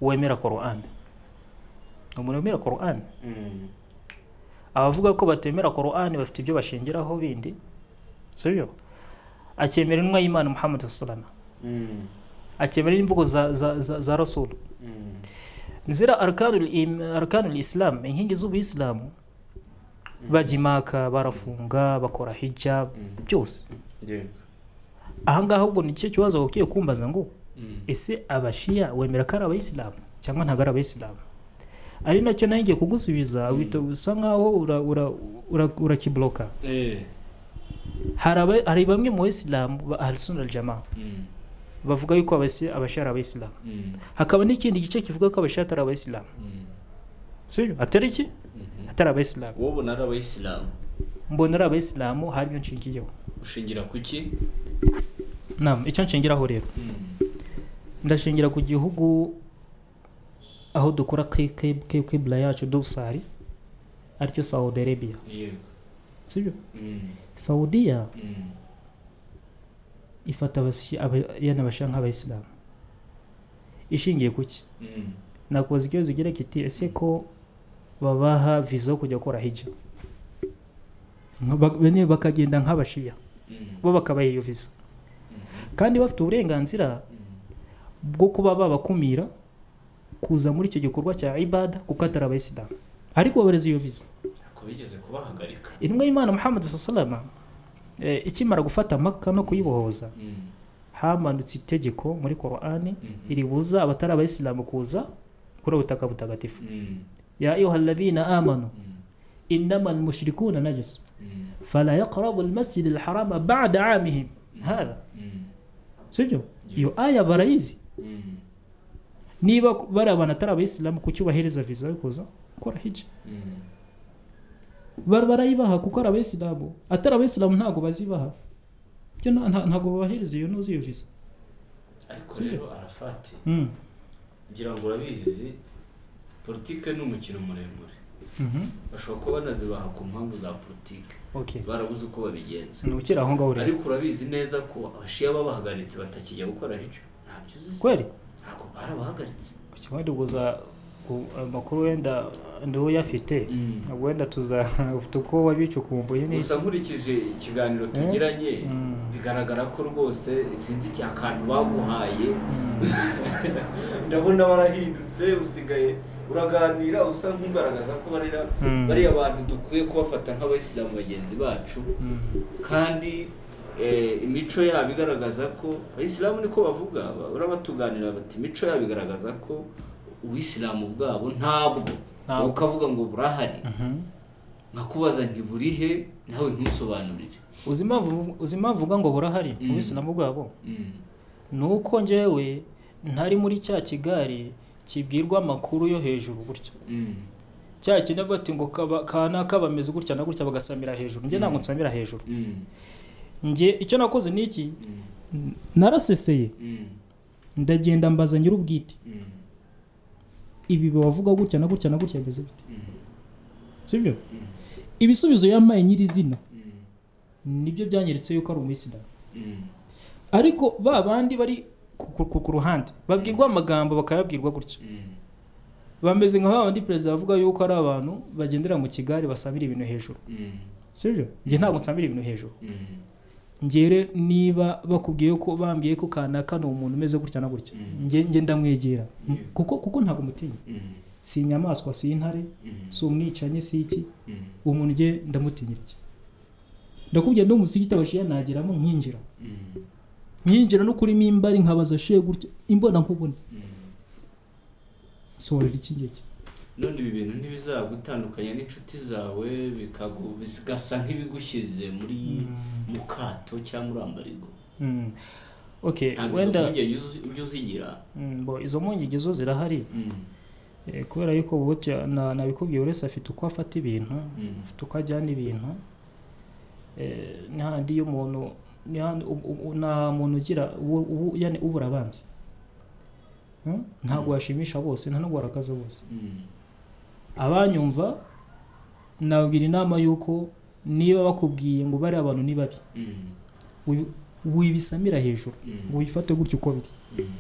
wemera korani ni umuntu wemera korani Mm, abavuga ko batemera korani bafite ibyo bashingiraho bindi sibyo akemera intumwa y'imana muhammad salama mm, akemera n'imvugo za, za, za, za rasulu mm, zira arkanul im- arkanul islam inkingi z'ubuyisilamu bajya imaka barafunga bakora hijab mm. byose yego ahangaha ahubwo ni cyo kibazo ugiye kumbaza ngo Mm, ese abashiya wemera ko ari abayisilamu cyangwa ntabwo ari abayisilamu ari nacyo nawe ngiye kugusubiza wita usa nkaho urakiburoka ura, ura, urakibuloka. eh, hari aba- hari bamwe mu bayisilamu ba ahlusuna aljama mm, bavuga yuko abasi- abashiya ari abayisilamu mm, hakaba n'ikindi gice kivuga ko abashiya atari abayisilamu mm, sibyo atari iki atari abayisilamu wowe ubona ari abayisilamu mbona ari abayisilamu hari ibyo nshingiyeho ushingira ku ki nama icyo nshingiraho rero ndashingira ku gihugu aho dukora kibura yacu dusari aricyo saudi arabia yego sibyo Mm, saudiya mm. ifata abasi- aba- yana basha nk'abayisilamu ishingiye ku ki Mm, nakubaza ikibazo igira kiti ese ko babaha viza yo kujya gukora hija Nka bak- bene bakagenda nk'abashiya mm, bo bakabaha iyo viza mm, kandi bafite uburenganzira mm. bwo kuba babakumira kuza muri icyo gikorwa cya ibada kuko atari abayisilamu ariko babareza iyo viza Ntabwo bigeze kubahagarika intumwa y'imana muhammad salama eh, ikimara gufata maka no kuyibohoza Mm, hamanutse itegeko muri korani mm, ribuza abatari abayisilamu kuza kuri ubu butaka butagatifu mm, ya ayuha alladhina amanu mm, innama almushrikuna najis mm, fala yaqrabu almasjid alharama ba'da amihim hadha mm, sibyo iyo aya barayizi mm, niba bari abantu atari abayisilamu kuki ubahereza viza yo kuza gukora hija mm. Bar- barayibaha kuko ari abayisilamu atari abayisilamu ntabwo bazibaha byo nta- nta- ntabwo babahereza iyo ntuzi iyo viza ariko Sibyo. rero arafati Mm. ngira ngo urabizi politike ni umukino muremure Mhm. bashobora kuba banazibaha ku mpamvu za politike Okay. barabuze uko babigenza ni ukiri aho ngaho rero ariko urabizi neza ko abashiya babahagaritse batakijya gukora hija ntabyo uzi se? kweli ntabwo barabahagaritse kimwe duguza ku- amakuru wenda ndiwe uyafite ntabwo wenda tuza ufite uko wabicukumbuye neza gusa nkurikije ikiganiro tugiranye bigaragara ko rwose sinzi icya kantu baguhaye ndabona barahindutse usigaye uraganira usa nk'ugaragaza ko barera Mm. bariya bantu dukwiye kubafata nk'abayisilamu bagenzi bacu kandi eh, imico yabo igaragaza ko abayisilamu niko bavuga ba- urabatuganira bati imico yabo igaragaza ko ubuyisilamu bwabo ntabwo Ntabwo. ukavuga ngo burahari nkakubaza ntiburihe nawe ntusobanurire uzi impamvu- uzi impamvu uvuga ngo burahari Mm. ubisilamu bwabo Mm. ni uko njyewe ntari muri cya kigari kibwirwa amakuru yo hejuru gutya Mm. cya kindi avuga ati ngo kaba- kana kabameze gutya na gutya bagasamira hejuru njye ntabwo nsamira hejuru Mm. njye icyo nakoze ni iki Mm. naraseseye Mm. ndagenda mbaza nyir'ubwite Mm. ibi bavuga gutya na gutya na gutya bimeze bite Mm. sibyo Mm. ibisubizo yampaye nyirizina Mm. nibyo byanyeretse yuko ari umuyisilamu Mm. ariko ba bandi bari ku, ku, ku, ku ruhande babwirwa amagambo bakayabwirwa gutya Mm. bameze nka babandi perezida bavuga yuko ari abantu bagendera mu kigare basabira ibintu hejuru Mm. sibyo njye ntabwo nsabira ibintu hejuru Mm. ngere niba bakubwiye ko bambwiye ko kanaka ni umuntu umeze gutya na gutya Mm. nge nge ndamwegera Mm. kuko kuko ntabwo mutinya Mm. si inyamaswa si intare Mm. si umwicanyi si iki Mm. uwo muntu nge ndamutinya iki ndakubwira ndi umusigiti abashiya nageramo nkinjira Mm. nk'injira no kurimo imbari nkabaza she gutya imbona nkubona Mm. nsohorera iki ngiki none ibi bintu ntibizagutandukanya n'inshuti zawe bikagu- bigasa nk'ibigushyize muri mu kato cyangwa muri ambarigo Mm. okay ntabwo izo wenda mpungenge uzi- ujya uzigira Mm, bo izo mpungenge zo zirahari Mm. Eh, kubera yuko butya na- nabikubwiye buri wese afite uko afata ibintu Mm. afite uko ajyana ibintu Eh, n'ahandi iyo umuntu n'ahandi u- u- u- nta muntu ugira ubu- ubu- yani ubura abanza Mm? ntabwo washimisha bose nta nubwo warakaza bose Mm. abanyumva nababwira inama y'uko niba bakubwiye ngo bari abantu ni babi Mm. wi- wibisamira hejuru Mm. ngo wifate gutya uko biri Mm.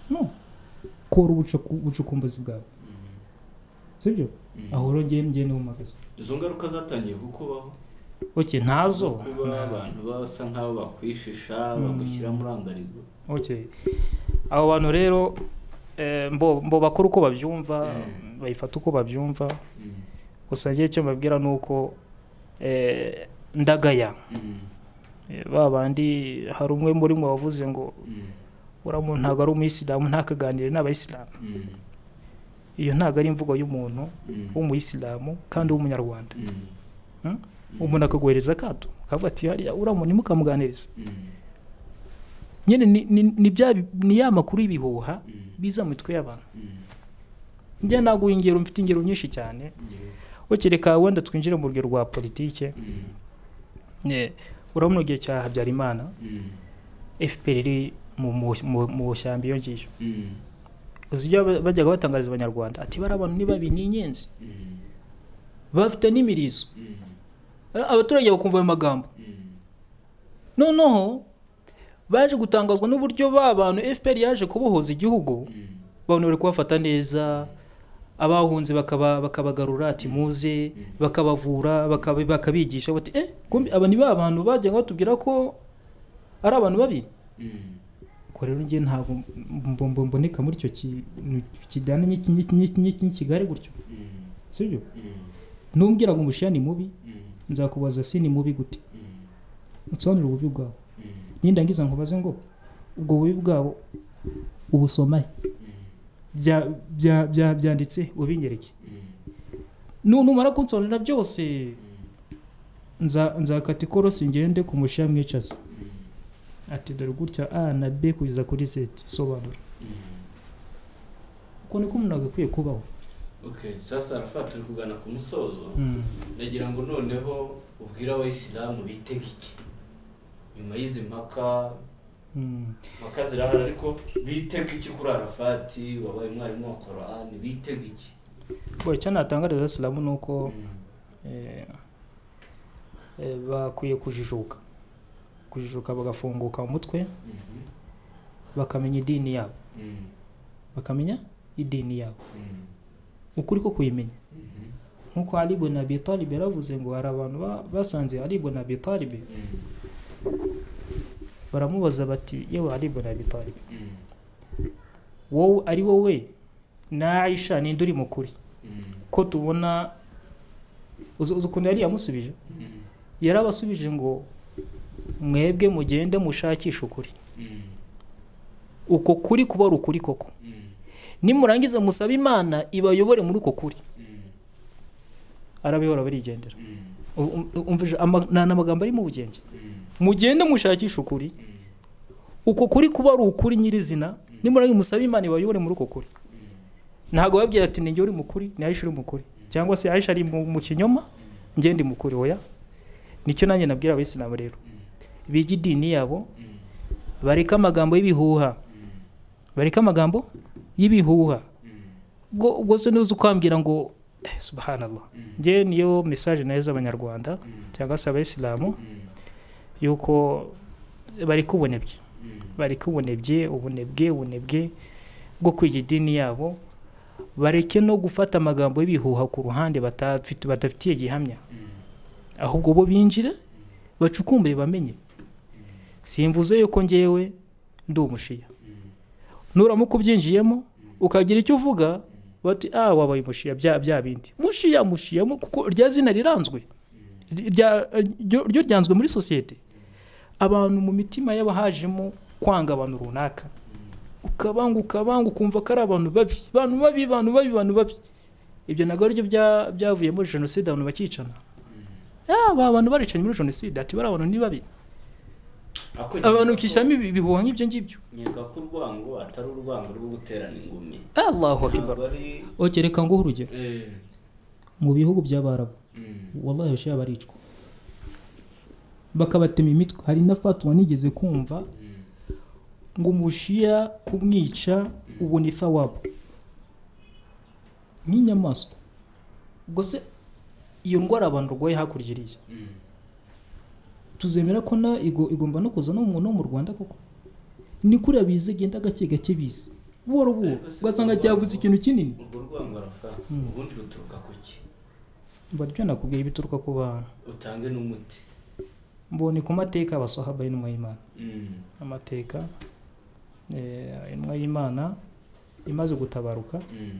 no kora ubucuku- ubucukumbuzi bwawe sibyo Mm. aho rero ngewe ngewe nihumagaze izo ngaruka zatangiye kukubaho oke ntazo kuba abantu basa nk'abo bakwishisha bagushyira muri ambarigo oke abo bantu rero eh, mbo mbo bakora uko babyumva Mm. bayifata uko babyumva Mm. gusa ngewe icyo mbabwira ni uko eh, ndagaya Mm. Eh, ba bandi hari umwe muri mwe wavuze ngo Mm. uriya muntu ntabwo ari umuyisilamu ntakaganire n'abayisilamu Mm. iyo ntabwo ari imvugo y'umuntu Mm. w'umuyisilamu kandi w'umunyarwanda Mm. umuntu akaguhereza akato akavuga ati hariya uriya muntu ntimukamuganirize Mm. nyine ni- ni- ni bya bi- ni ya makuru y'ibihuha Mm. biza mu mitwe y'abantu Mm. njye naguha ingero mfite ingero nyinshi cyane ukireka wenda twinjire mu rugero rwa politike eh, urabona igihe cya habyarimana fpr iri mu- mu- mu- mu shyamba iyo ngiyo uzi ibyo ba- bajyaga batangariza abanyarwanda ati bari abantu ni babi ni inyenzi bafite n'imirizo A- abaturage bakumva ayo magambo noneho baje gutangazwa n'uburyo ba bantu fpr yaje kubohoza igihugu abantu bari kubafata neza abahunze bakaba bakabagarura ati muze bakabavura bakaba- bakabigisha bati eh kumbi aba ni ba bantu bajya batubwira ko ari abantu babi ko rero ngiye ntabwo mbo- mbo- mboneka muri icyo kintu kijyana n'iki- n'iki- n'iki- n'iki- n'ikigali gutyo sibyo numbwira ngo umushiya ni mubi nzakubaza si ni mubi gute unsobanurire ububi bwawe nindangiza nkubaze ngo ubwo bubi bwabo ubusomahe bya- bya- bya- byanditse ubingereke Nu- numara kunsobanurira byose nza- nzakata ikorosi ngende ku mushiya mwicaza ati dore gutya a na b kugeza kuri z sobanura uko niko umuntu agakwiye kubaho Okay, sasa arafa turi kugana ku musozo ndagira ngo noneho ubwire abayisilamu bite iki nyuma y'izi mpaka Mm. mpaka zirahari ariko bitega iki kuri arafati wabaye umwarimu wa korani bitega iki Boy, icyo natangariza abasilamu ni uko eh, eh, bakwiye kujijuka kujijuka bagafunguka mu mutwe Mhm, bakamenya idini yabo mhm, bakamenya idini yabo mhm, ukuri ko kuyimenya mhm, nk'uko Ali ibn Abi Talib yaravuze ngo hari abantu ba- basanze Ali ibn Abi Talib mhm, baramubaza bati yewe Ali ibn Abi Talib mhm, wowe ari wowe na Aisha ninde uri mukuri mhm, ko tubona uzi uzi ukuntu yari yamusubije mhm, yarabasubije ngo mwebwe mugende mushakishe ukuri mhm, uko kuri kuba ari ukuri koko mhm, nimurangiza musabe imana ibayobore muri uko kuri mhm, arabihora barigendera mhm, U- u- umvise ama- ni amagambo ari mu bugenge mhm, mugende mushakishe ukuri mhm. uko kuri kuba ari ukuri nyirizina nimurangiza musabe imana ibayobore muri uko kuri ntabwo babwira ati ni njye uri mukuri ni ayisha uri mukuri cyangwa se ayisha ari mu mu kinyoma njye ndi mukuri oya nicyo nanjye nabwira abayisilamu rero biga idini yabo bareke amagambo y'ibihuha bareke amagambo y'ibihuha ubwo ubwo se ntuzi ukwambwira ngo eh, subhanallah njye niyo mesaje nayo z'abanyarwanda cyangwa se abayisilamu yuko bareka ubunebwe bareke ubunebwe ubunebwe ubunebwe bwo kwiga idini yabo bareke no gufata amagambo y'ibihuha ku ruhande batafite badafitiye gihamya ahubwo bo binjire bacukumbure bamenye simvuze yuko ngewe ndi umushiya nuramuka ubyinjiyemo ukagira icyo uvuga bati ah wabaye umushiya bya bya bindi mushiya mushiya mu- kuko rya zina riranzwe Rya- ryo ryo ryanzwe muri sosiyete abantu mu mitima y'abahajemo kwanga abantu runaka ukabanga ukabanga ukumva ko ari abantu babi abantu babi abantu babi abantu babi ibyo ntabwo aribyo bya- byavuye muri jenoside abantu bakicana Ah, aba bantu baricanye muri jenoside ati bari abantu ni babi abantu Ako nkeka ko- ukishyiramo ibi- ibihuha nk'ibyo ngibyo nkeka ko urwango atari urwango rwo guterana ingumi allahu ntabwo akibaru ari okereka nguhe urugero Eh, mu bihugu by'abarabu mm, wallahi abashyira baricwa bakabatema imitwe hari na fatwa nigeze kumva mm, ngo umushiya kumwica ubona ithawabo nk'inyamaswa ubwo se iyo ndwara abantu barwaye hakurya iriya mm, tuzemera ko na igo- igomba no kuza no mu no mu rwanda koko ni kuriya bize genda gake gake bize buhoro buhoro ugasanga ryavuze ikintu kinini urwo rwango arafa Mm. ubundi ruturuka ku ki mba ryo nakubwiye ibituruka ku bantu utange n'umuti mbonye ku mateka abasahaba y'intumwa y'imana Mm, amateka eh, intumwa y'imana imaze gutabaruka mm.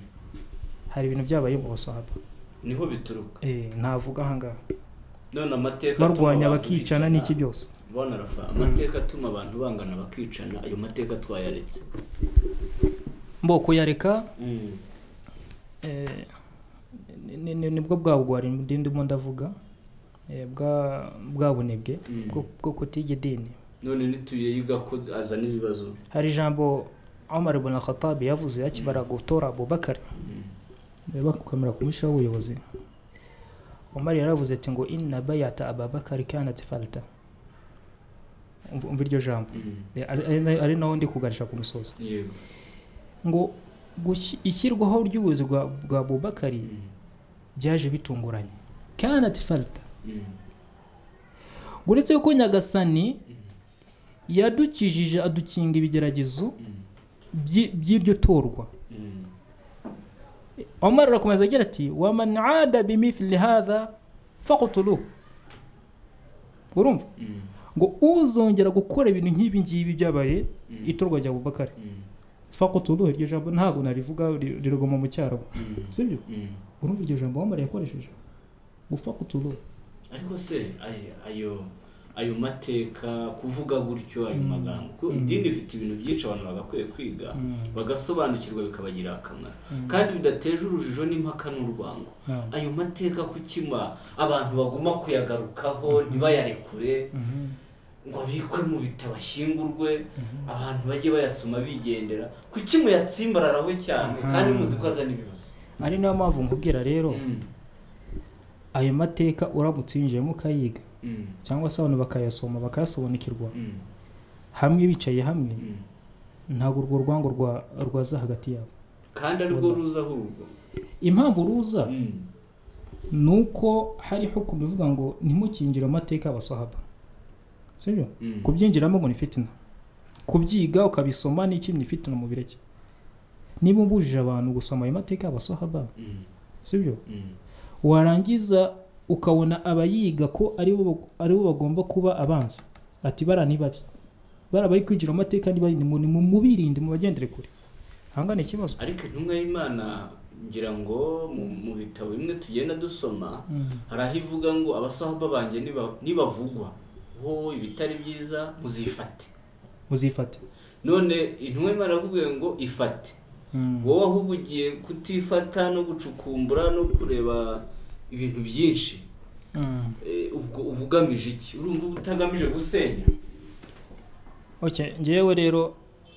hari ibintu byabaye mu basahaba niho bituruka Eh, ntavuga ahangaha none amateka atuma barwanya abantu bakicana bicana- n'iki byose bona rafa amateka atuma abantu bangana bakicana ayo mateka twayaretse mboko yareka Eh, ni- ni- ni- nibwo bwa bugwari ndi- ndimo ndavuga eh, bwa bwa bunebwe Mm. bwo bwo kutiga idini none nituyeyiga ko azana ibibazo hari ijambo Omar ibn Khattab yavuze akibara gutora Abubakar bakwemera kumushyiraho ubuyobozi umar yaravuze ati ngo inna bayata ababakari kanat falta Umva- umva iryo jambo Eh, ari- ari na- ari naho ndi kuganisha ku musozo yego ngo gushi- ishyirwaho ry'ubuyobozi bwa bwa bubakari byaje bitunguranye kanat falta ngo uretse yuko nyagasani yadukijije adukinga ibigeragezo by'i- by'iryo torwa omar arakomeza agira ati waman ada bimithli hadha faqtuluhu urumva ngo uzongera gukora ibintu nk'ibi ngibi byabaye itorwa rya bubakari faqtuluhu iryo jambo ntabwo narivuga ri- riruguma mu cyarabu sibyo urumva iryo jambo omar yakoresheje gufaqtuluhu ariko se ay- ayo ayo mateka kuvuga gutyo ayo Mm. magambo ko Mm. idini rifite ibintu byinshi abantu bagakwiye kwiga bagasobanukirwa bikabagirira akamaro kandi bidateje urujijo n'impaka n'urwango ayo mateka kukima abantu baguma kuyagarukaho ntibayarekure ngo abikwe mu bitabo ashyingurwe abantu bajye bayasoma bigendera kuki muyatsimbararaho cyane Aha. kandi muzi ko azana ibibazo ari nayo mpamvu nkubwira rero Mm, ayo mateka uramutse winjiyemo ukayiga mm, cyangwa se abantu bakayasoma bakayasobanukirwa mm, hamwe bicaye hamwe mm. ntabwo urwo rwango rwa- rwaza hagati yabo kandi aribwo ruza ahubwo impamvu ruza Mm, ni uko hari hukumu ivuga ngo ntimukinjire mu mateka y'abasahaba sibyo mm, kubyinjiramo ngo ni fitina kubyiga ukabisoma ni ikintu ni fitina mu bireke niba umbujije abantu gusoma ayo mateka y'abasahaba mm, sibyo mm, warangiza ukabona abayiga ko ari bo ari bo bagomba kuba abanza ati bara ni babi bara bari kwinjira mu mateka ni babi ni mu- ni mu- mubirinde mu bagendere kure ahangana ikibazo ariko intumwa y'imana ngira ngo mu, mu bitabo bimwe tugenda dusoma hari aho ivuga ngo abasahaba banjye niba- nibavugwa wowe ibitari byiza muzifate muzifate none intumwa y'imana yaravuga ngo ifate wowe ahubwo ugiye kutifata no gucukumbura no kureba ibintu byinshi Mm. Eh, ubwo uba ugamije iki urumva uba utagamije gusenya okay ngewe rero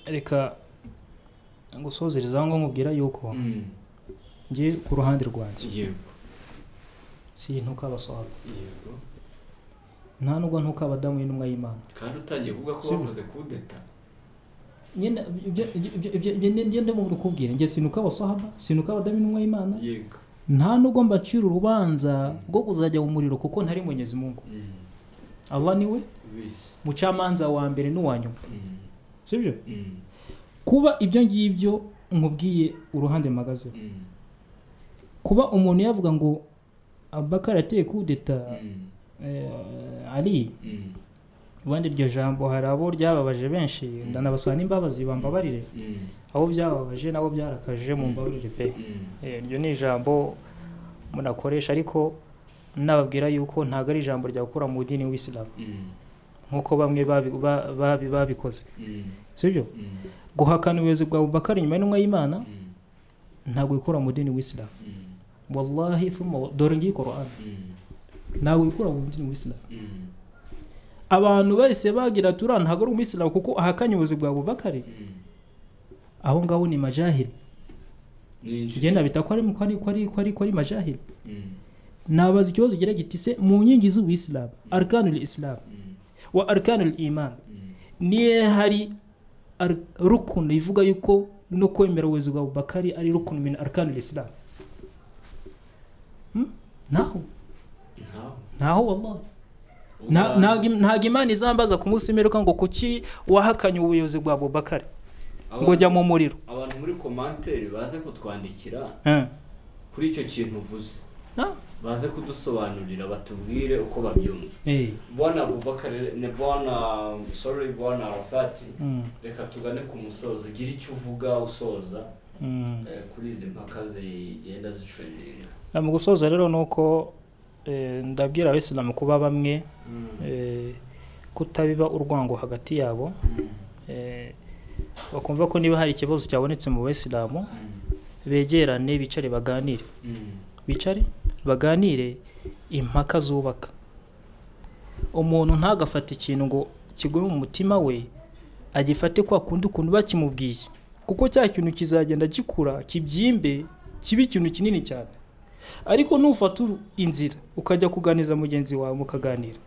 reka ngusozereza aho nkubwira yuko Mm, ngiye ku ruhande rwanjye yego si ntuka abasohora yego nta nubwo ntuka abadamu y'intumwa y'imana kandi utangiye kuvuga ko Sibyo. bakoze kudeta nyine ibyo- ibyo- ibyo- ibyo- ibyo- njye ndimo kubwira njye sinuka abasohaba sinuka abadamu y'intumwa y'imana yego nta nubwo mbacira urubanza rwo kuzajya mu muriro kuko ntari munyezi mungu Mm, allah niwe bisi mucamanza wa mbere n'uwa nyuma Mm, sibyo mm, kuba ibyo ngibyo nkubwiye uruhande mpagazeho mm, kuba umuntu yavuga ngo abakara yateye kudeta mm, eh, ari mm, ubundi iryo jambo hari abo ryababaje benshi ndanabasaba n'imbabazi bambabarire mm, abo byababaje nabo byarakaje mu mbabarire pe mm. Eh, iryo ni ijambo munakoresha ariko nababwira yuko ntabwo ari ijambo ryakura mu dini w'isilamu Mm, nk'uko bamwe babi- ba- babi- babikoze mm, sibyo mm, guhakana ubuyobozi bwa bubakari inyuma y'intumwa y'imana mm, ntabwo ikura mu dini w'isilamu mm, wallahi thumma wa- dore ngiyi korani mm, ntabwo ikura mu dini w'isilamu mm, abantu bahise bagira ati uriya ntabwo ari umuyisilamu kuko ahakanye ubuyobozi bwa bubakari mm. aho ngaho ni majahiri Ninjira. igenda bita ko ari ko ari ko ari ko ari ko ari majahiri Mm, nabaza ikibazo kigira giti se mu nkingi z'ubuyisilamu arkanul islam mm, wa arkanul iman mm, niyo hari ar- rukunu ivuga yuko no kwemera ubuyobozi bwa bubakari ari rukunu min arkanul islam Hmm? ntaho ntaho. ntaho wallahi Nta- ntago im- ntago imana izambaza ku munsi w'imperuka ngo kuki wahakanye ubuyobozi bwa bubakari Abantu- ngo jya mu muriro abantu muri komantere baze kutwandikira Eh. kuri icyo kintu uvuze Ah. baze kudusobanurira batubwire uko babyumva Eh. bwana bubakari ne bwana sorry bwana arafati Mm. reka tugane ku musozo ugire icyo uvuga usoza Mm. eh, kuri izi mpaka zigenda zitrendinga Na mu gusoza rero ni uko eh, ndabwira abisilamu kuba bamwe eh, kutabiba urwango hagati yabo eh, bakumva ko niba hari ikibazo cyabonetse mu basilamu begerane bicare baganire bicare baganire impaka zubaka umuntu ntagafate ikintu ngo kigume mu mutima we agifate kwa kundi ukuntu bakimubwiye kuko cya kintu kizagenda gikura kibyimbe kiba ikintu kinini cyane ariko nufata uru- inzira ukajya kuganiza mugenzi wawe mukaganira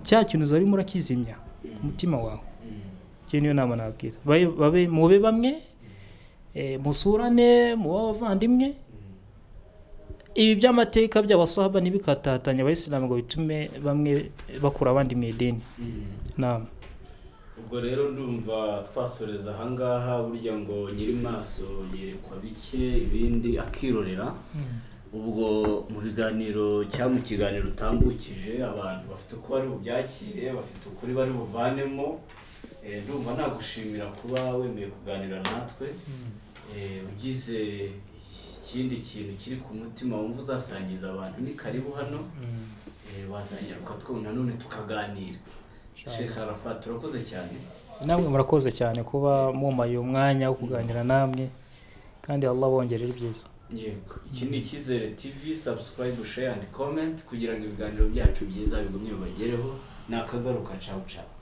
cya kintu uzari murakizimya ku mutima wawe iyo niyo nama nabwira Babe- babe mube bamwe eh, musurane mube abavandimwe ibi by'amateka by'abasahaba ntibikatatanya abayisilamu ngo bitume bamwe bakura abandi mu idini nama ubwo rero ndumva twasoreza ahangaha burya ngo nyiri maso yerekwa bike ibindi akirorera ubwo mu biganiro cyangwa mu kiganiro utambukije abantu bafite uko bari bubyakire bafite ukuri bari buvanemo Eh, ndumva nagushimira kuba wemeye kuganira natwe Eh, ugize ikindi kintu kiri ku mutima wumva uzasangiza abantu ni karibu hano Eh, wazanyaruka two nanone tukaganira Sheikh Arafat turakoze cyane namwe murakoze cyane kuba mumaye umwanya wo kuganira namwe kandi Allah bongerera ibyiza yego iki ni icyizere tv subscribe share and comment kugira ngo ibiganiro byacu byiza bigumye bibagereho ni akagaruka cawu cawu